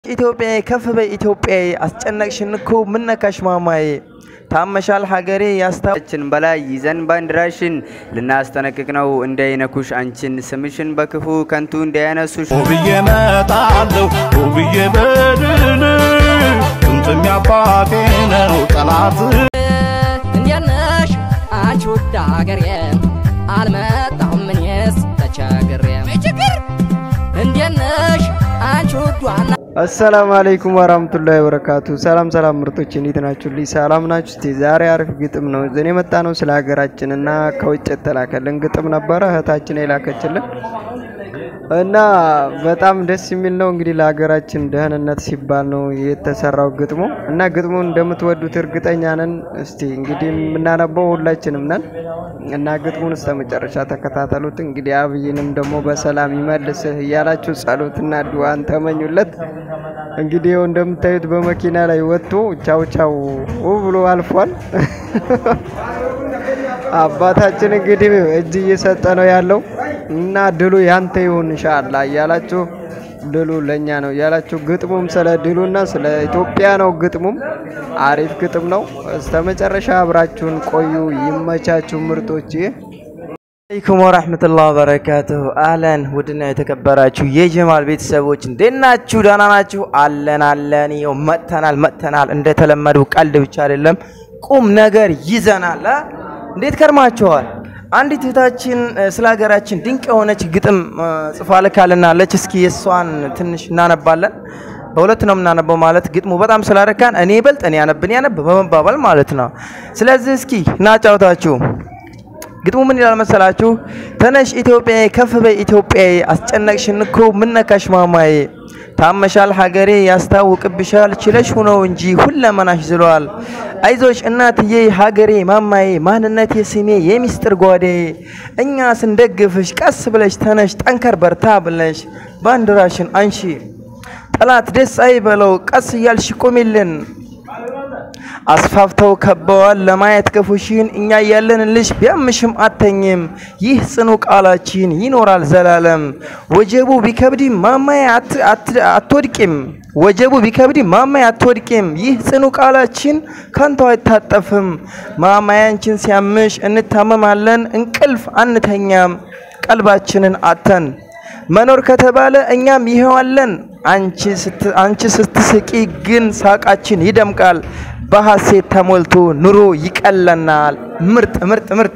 ኢትዮጵያዬ ከፍ በይ ኢትዮጵያዬ አስጨነቅሽን እኮ ምነካሽ ማማዬ ታመሻል ሀገሬ ያስታችን በላይ ይዘን ባንዲራሽን ልናስጠነቅቅ ነው እንዳይነኩሽ አንቺን ስምሽን በክፉ ከንቱ እንዳያነሱሽ ውብዬ መጣለሁ ውብዬ በድል ጥምጥም ያባቴ ነው ጠላት እንዴት ነሽ አንቺ ውድ አገሬ አልመጣሁም እኔስ ተቸግሬ እንዴት ነሽ አንቺ ውዷ አሰላሙ አለይኩም ወራህመቱላሂ ወበረካቱ። ሰላም ሰላም ምርጦች እንዴት ናችሁልኝ? ሰላም ናችሁ? እስቲ ዛሬ አሪፍ ግጥም ነው ይዘን የመጣ ነው። ስለ ሀገራችን እና ከውጭ የተላከልን ግጥም ነበረ እህታችን የላከችልን እና በጣም ደስ የሚል ነው። እንግዲህ ለሀገራችን ደህንነት ሲባል ነው የተሰራው ግጥሙ እና ግጥሙን እንደምትወዱት እርግጠኛ ነን። እስቲ እንግዲህ የምናነበው ሁላችንም ነን እና ግጥሙን እስከ መጨረሻ ተከታተሉት። እንግዲህ አብይንም ደግሞ በሰላም ይመልስህ እያላችሁ ጸሎትና ድዋን ተመኙለት። እንግዲህ ይኸው እንደምታዩት በመኪና ላይ ወጥቶ ቻው ቻው ብሎ አልፏል። አባታችን እንግዲህ እጅ እየሰጠ ነው ያለው እና ድሉ ያንተ ይሁን እንሻላ እያላችሁ ድሉ ለእኛ ነው እያላችሁ ግጥሙም ስለ ድሉና ስለ ኢትዮጵያ ነው። ግጥሙም አሪፍ ግጥም ነው። እስከ መጨረሻ አብራችሁን ቆዩ። ይመቻችሁ ምርጦች። አለይኩም ወራህመቱላሂ ወበረካቱሁ። አለን ውድና የተከበራችሁ የጀማል ቤተሰቦች እንዴት ናችሁ? ደህና ናችሁ? አለን አለን። ይኸው መጥተናል መጥተናል። እንደተለመደው ቀልድ ብቻ አይደለም ቁም ነገር ይዘናል። አ? እንዴት ከርማችኋል? አንዲት እህታችን ስለ ሀገራችን ድንቅ የሆነች ግጥም ጽፋ ልካልናለች። እስኪ የእሷን ትንሽ እናነባለን። በሁለት ነው የምናነበው ማለት ግጥሙ በጣም ስላረካን እኔ ይበልጥ እኔ ያነብን ያነብ በመባባል ማለት ነው። ስለዚህ እስኪ እናጫውታችሁ። ግጥሙ ምን ይላል መሰላችሁ? ተነሽ ኢትዮጵያዬ ከፍ በይ ኢትዮጵያዬ አስጨነቅሽን እኮ ምነካሽ ማማዬ ታመሻል ሀገሬ ያስታውቅብሻል ችለሽ ሁነው እንጂ ሁለመናሽ ዝሏል። አይዞሽ እናትዬ ሀገሬ ማማዬ ማንነቴ ስሜ የሚስጥር ጓዴ እኛ ስንደግፍሽ ቀስ ብለሽ ተነሽ ጠንከር በርታ ብለሽ ባንዲራሽን አንሺ ጠላት ደስ አይበለው ቀስ እያልሽ ቁሚልን አስፋፍተው ከበዋል ለማየት ክፉሽን እኛ ያለንልሽ ቢያምሽም አተኝም ይህ ጽኑ ቃላችን ይኖራል ዘላለም ወጀቡ ቢከብድም ማማዬ አትወድቂም ወጀቡ ቢከብድም ማማዬ አትወድቂም ይህ ጽኑ ቃላችን ከንቱ አይታጠፍም ማማያንችን ሲያምሽ እንታመማለን እንቅልፍ አንተኛም ቀልባችንን አተን መኖር ከተባለ እኛም ይኸዋለን አንቺ ስትስቂ ግን ሳቃችን ይደምቃል በሐሴት ተሞልቶ ኑሮ ይቀለናል። ምርጥ ምርጥ ምርጥ።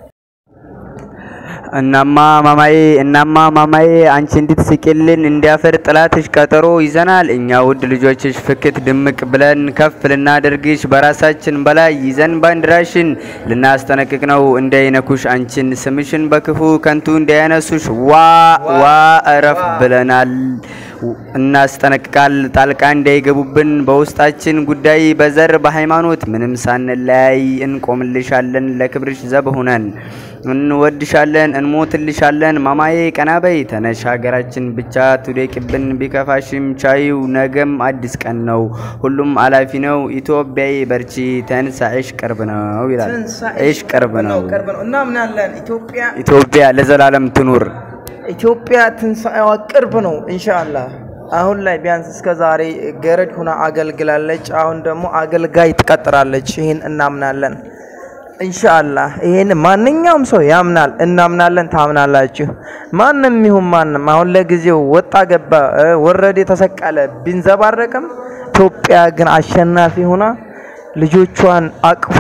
እናማ ማማዬ እናማ ማማዬ አንቺ እንድትስቂልን እንዲያፈር ጥላትሽ ቀጠሮ ይዘናል። እኛ ውድ ልጆችሽ ፍክት ድምቅ ብለን ከፍ ልናደርግሽ በራሳችን በላይ ይዘን ባንዲራሽን ልናስጠነቅቅ ነው እንዳይነኩሽ አንቺን ስምሽን በክፉ ከንቱ እንዳያነሱሽ ዋ ዋ እረፍ ብለናል። እናስጠነቅቃል ጣልቃ እንዳይገቡብን በውስጣችን ጉዳይ በዘር በሃይማኖት ምንም ሳንለያይ እንቆምልሻለን ለክብርሽ ዘብ ሁነን እንወድሻለን እንሞትልሻለን ማማዬ ቀናበይ ተነሽ ሀገራችን ብቻ ትውደቅብን ቢከፋሽም ቻዩ ነገም አዲስ ቀን ነው ሁሉም አላፊ ነው ኢትዮጵያዬ በርቺ ተንሳኤሽ ቅርብ ነው ይላል ኤሽ ቅርብ ነው እናምናለን ኢትዮጵያ ኢትዮጵያ ለዘላለም ትኑር ኢትዮጵያ ትንሣኤዋ ቅርብ ነው ኢንሻአላህ። አሁን ላይ ቢያንስ እስከ ዛሬ ገረድ ሁና አገልግላለች። አሁን ደግሞ አገልጋይ ትቀጥራለች። ይህን እናምናለን ኢንሻአላህ። ይህን ማንኛውም ሰው ያምናል፣ እናምናለን፣ ታምናላችሁ። ማንም ይሁን ማንም አሁን ለጊዜው ወጣ ገባ፣ ወረደ፣ ተሰቀለ ቢንዘባረቅም ኢትዮጵያ ግን አሸናፊ ሁና ልጆቿን አቅፋ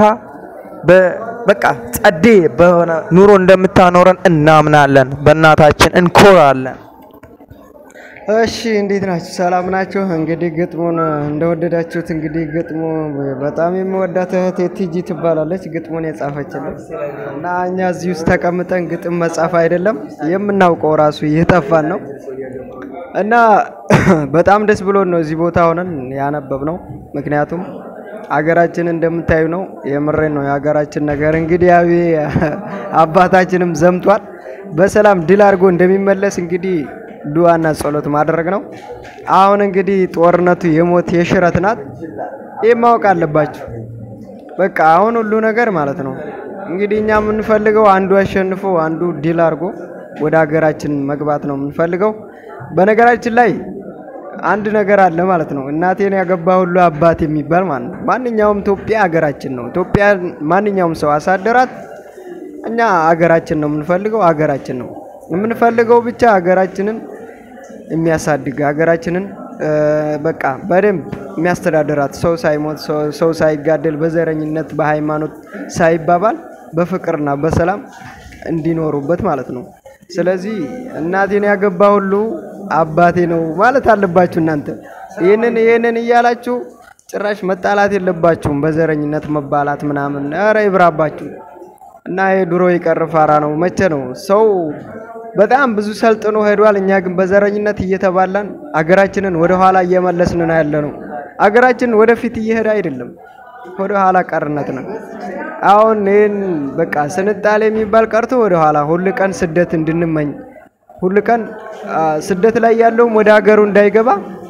በቃ ጸዴ በሆነ ኑሮ እንደምታኖረን እናምናለን። በእናታችን እንኮራለን። እሺ እንዴት ናችሁ? ሰላም ናችሁ? እንግዲህ ግጥሙን እንደወደዳችሁት እንግዲህ ግጥሙ በጣም የምወዳት እህቴ ቲጂ ትባላለች ግጥሙን የጻፈችልን እና እኛ እዚህ ውስጥ ተቀምጠን ግጥም መጻፍ አይደለም የምናውቀው ራሱ እየጠፋን ነው እና በጣም ደስ ብሎን ነው እዚህ ቦታ ሆነን ያነበብ ነው ምክንያቱም አገራችን እንደምታዩ ነው። የምሬን ነው። የሀገራችን ነገር እንግዲህ ያው አባታችንም ዘምቷል በሰላም ድል አድርጎ እንደሚመለስ እንግዲህ ዱዋና ጸሎት ማድረግ ነው። አሁን እንግዲህ ጦርነቱ የሞት የሽረት ናት። ይህ ማወቅ አለባችሁ። በቃ አሁን ሁሉ ነገር ማለት ነው እንግዲህ እኛ የምንፈልገው አንዱ አሸንፎ አንዱ ድል አድርጎ ወደ ሀገራችን መግባት ነው የምንፈልገው። በነገራችን ላይ አንድ ነገር አለ ማለት ነው። እናቴን ያገባ ሁሉ አባት የሚባል ማለት ነው። ማንኛውም ኢትዮጵያ ሀገራችን ነው። ኢትዮጵያ ማንኛውም ሰው አሳደራት። እኛ ሀገራችን ነው የምንፈልገው፣ ሀገራችን ነው የምንፈልገው ብቻ ሀገራችንን የሚያሳድግ ሀገራችንን እ፣ በቃ በደንብ የሚያስተዳድራት ሰው ሳይሞት ሰው- ሰው ሳይጋደል በዘረኝነት በሃይማኖት ሳይባባል በፍቅርና በሰላም እንዲኖሩበት ማለት ነው። ስለዚህ እናቴን ያገባ ሁሉ አባቴ ነው ማለት አለባችሁ እናንተ። ይህንን ይህንን እያላችሁ ጭራሽ መጣላት የለባችሁም። በዘረኝነት መባላት ምናምን ኧረ ይብራባችሁ እና ይሄ ድሮ የቀረ ፋራ ነው። መቼ ነው ሰው በጣም ብዙ ሰልጥኖ ሄዷል። እኛ ግን በዘረኝነት እየተባላን አገራችንን ወደ ኋላ እየመለስን ነው ያለ ነው። አገራችን ወደፊት እየሄደ አይደለም፣ ወደ ኋላ ቀርነት ነው። አሁን ይህን በቃ ስንጣሌ የሚባል ቀርቶ ወደ ኋላ ሁል ቀን ስደት እንድንመኝ ሁል ቀን አ፣ ስደት ላይ ያለውም ወደ ሀገሩ እንዳይገባ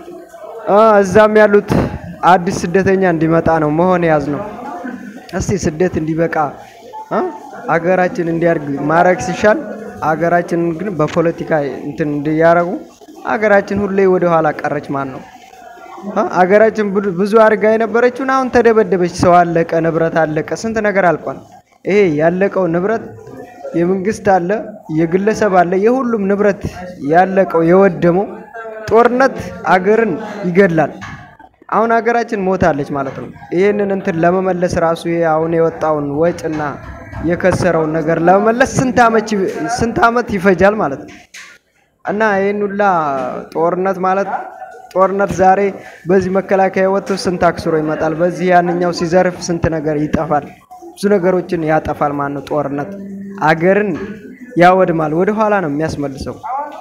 አ፣ እዛም ያሉት አዲስ ስደተኛ እንዲመጣ ነው መሆን ያዝ ነው። እስቲ ስደት እንዲበቃ አ፣ አገራችን እንዲያድግ ማድረግ ሲሻል አገራችንን ግን በፖለቲካ እንትን እንዲያረጉ አገራችን ሁሌ ወደ ኋላ ቀረች ማለት ነው። አ፣ አገራችን ብዙ- ብዙ አድርጋ የነበረችውን አሁን ተደበደበች። ሰው አለቀ፣ ንብረት አለቀ፣ ስንት ነገር አልቋል። ይሄ ያለቀው ንብረት የመንግስት አለ፣ የግለሰብ አለ፣ የሁሉም ንብረት ያለቀው የወደመው ጦርነት አገርን ይገድላል። አሁን ሀገራችን ሞታለች ማለት ነው። ይህንን እንትን ለመመለስ ራሱ ይሄ አሁን የወጣውን ወጭና የከሰረውን ነገር ለመመለስ ስንት ዓመት ይ- ስንት ዓመት ይፈጃል ማለት ነው። እና ይህን ሁላ ጦርነት ማለት ጦርነት ዛሬ በዚህ መከላከያ ወጥቶ ስንት አክስሮ ይመጣል፣ በዚህ ያንኛው ሲዘርፍ ስንት ነገር ይጠፋል፣ ብዙ ነገሮችን ያጠፋል ማለት ነው። ጦርነት አገርን ያወድማል፣ ወደ ኋላ ነው የሚያስመልሰው።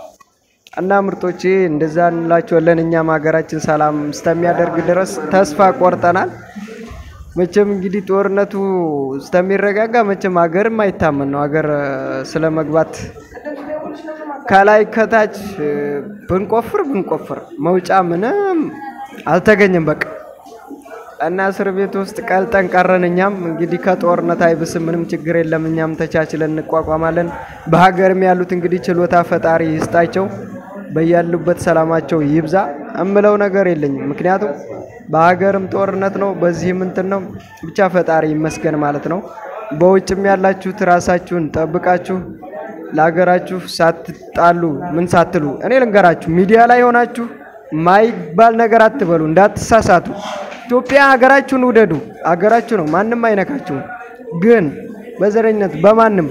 እና ምርጦቼ እንደዛ እንላቸዋለን። እኛም ሀገራችን ሰላም እስከሚያደርግ ድረስ ተስፋ ቆርጠናል። መቼም እንግዲህ ጦርነቱ እስከሚረጋጋ መቼም ሀገርም አይታመን ነው። ሀገር ስለ መግባት ከላይ ከታች እ፣ ብንቆፍር ብንቆፍር መውጫ ምንም አልተገኘም። በቃ እና እስር ቤት ውስጥ ቀልጠን ቀረን። እኛም እንግዲህ ከጦርነት አይብስም፣ ምንም ችግር የለም። እኛም ተቻችለን እንቋቋማለን። በሀገርም ያሉት እንግዲህ ችሎታ ፈጣሪ ይስጣቸው፣ በያሉበት ሰላማቸው ይብዛ። እምለው ነገር የለኝም። ምክንያቱም በሀገርም ጦርነት ነው፣ በዚህም እንትን ነው። ብቻ ፈጣሪ ይመስገን ማለት ነው። በውጭም ያላችሁት ራሳችሁን ጠብቃችሁ ለሀገራችሁ ሳትጣሉ ምን ሳትሉ እኔ ልንገራችሁ፣ ሚዲያ ላይ ሆናችሁ ማይባል ነገር አትበሉ፣ እንዳትሳሳቱ። ኢትዮጵያ ሀገራችሁን ውደዱ፣ ሀገራችሁ ነው፣ ማንም አይነካችሁም። ግን በዘረኝነት በማንም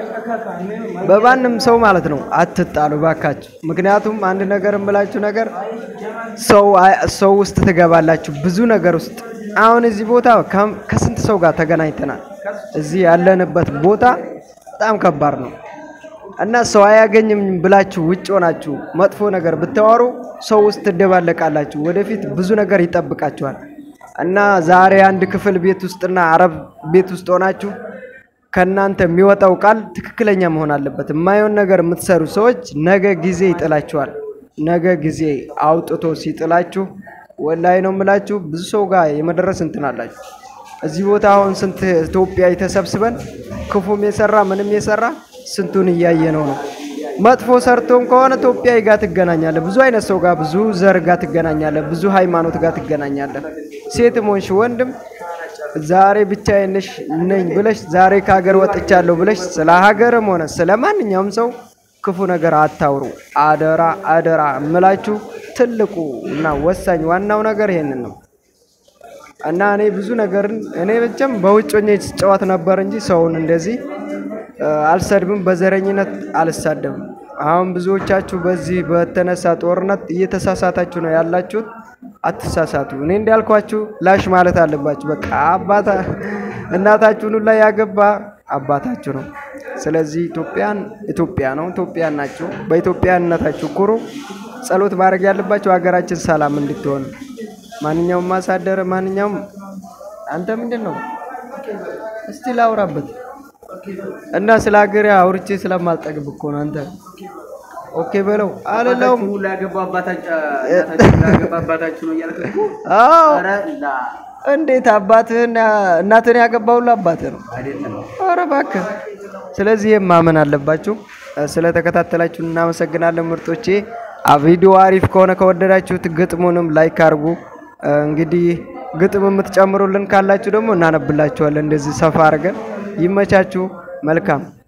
በማንም ሰው ማለት ነው አትጣሉ ባካችሁ። ምክንያቱም አንድ ነገር እምላችሁ ነገር ሰው ሰው ውስጥ ትገባላችሁ ብዙ ነገር ውስጥ። አሁን እዚህ ቦታ ከም- ከስንት ሰው ጋር ተገናኝተናል። እዚህ ያለንበት ቦታ በጣም ከባድ ነው እና ሰው አያገኝም ብላችሁ ውጭ ሆናችሁ መጥፎ ነገር ብታወሩ ሰው ውስጥ ትደባለቃላችሁ። ወደፊት ብዙ ነገር ይጠብቃችኋል። እና ዛሬ አንድ ክፍል ቤት ውስጥና አረብ ቤት ውስጥ ሆናችሁ ከእናንተ የሚወጣው ቃል ትክክለኛ መሆን አለበት። የማይሆን ነገር የምትሰሩ ሰዎች ነገ ጊዜ ይጥላችኋል። ነገ ጊዜ አውጥቶ ሲጥላችሁ ወላይ ነው የምላችሁ ብዙ ሰው ጋር የመድረስ እንትን አላችሁ። እዚህ ቦታ አሁን ስንት ኢትዮጵያዊ ተሰብስበን ክፉም የሰራ ምንም የሰራ ስንቱን እያየ ነው ነው መጥፎ ሰርቶም ከሆነ ኢትዮጵያዊ ጋር ትገናኛለህ። ብዙ አይነት ሰው ጋር ብዙ ዘር ጋር ትገናኛለህ። ብዙ ሃይማኖት ጋር ትገናኛለህ። ሴትም ሆንሽ ወንድም ዛሬ ብቻዬን ነሽ ነኝ ብለሽ ዛሬ ከሀገር ወጥቻለሁ ብለሽ ስለ ሀገርም ሆነ ስለ ማንኛውም ሰው ክፉ ነገር አታውሩ። አደራ አደራ እምላችሁ ትልቁ እና ወሳኝ ዋናው ነገር ይሄንን ነው እና እኔ ብዙ ነገርን እኔ ብቻም በውጭ ሆኜ ስጫወት ነበር እንጂ ሰውን እንደዚህ እ፣ አልሰድብም፣ በዘረኝነት አልሳደብም። አሁን ብዙዎቻችሁ በዚህ በተነሳ ጦርነት እየተሳሳታችሁ ነው ያላችሁት። አትሳሳቱ። እኔ እንዳልኳችሁ ላሽ ማለት አለባችሁ። በቃ አባታ እናታችሁን ሁላ ያገባ አባታችሁ ነው። ስለዚህ ኢትዮጵያን ኢትዮጵያ ነው፣ ኢትዮጵያን ናችሁ። በኢትዮጵያነታችሁ ኩሩ። ጸሎት ማድረግ ያለባችሁ ሀገራችን ሰላም እንድትሆን ማንኛውም ማሳደር ማንኛውም አንተ ምንድን ነው እስቲ ላውራበት እና ስለ ሀገሬ አውርቼ ስለማልጠግብ እኮ ነው። አንተ ኦኬ በለው አልለውም። አዎ እንዴት አባትህን እናትህን ያገባው አባትህ ነው? ኧረ እባክህ። ስለዚህ ይህም ማመን አለባችሁ። ስለተከታተላችሁ እናመሰግናለን ምርጦቼ። ቪዲዮ አሪፍ ከሆነ ከወደዳችሁት ግጥሙንም ላይክ አድርጉ። እ፣ እንግዲህ ግጥም የምትጨምሩልን ካላችሁ ደግሞ እናነብላችኋለን እንደዚህ ሰፋ አድርገን። ይመቻችሁ። መልካም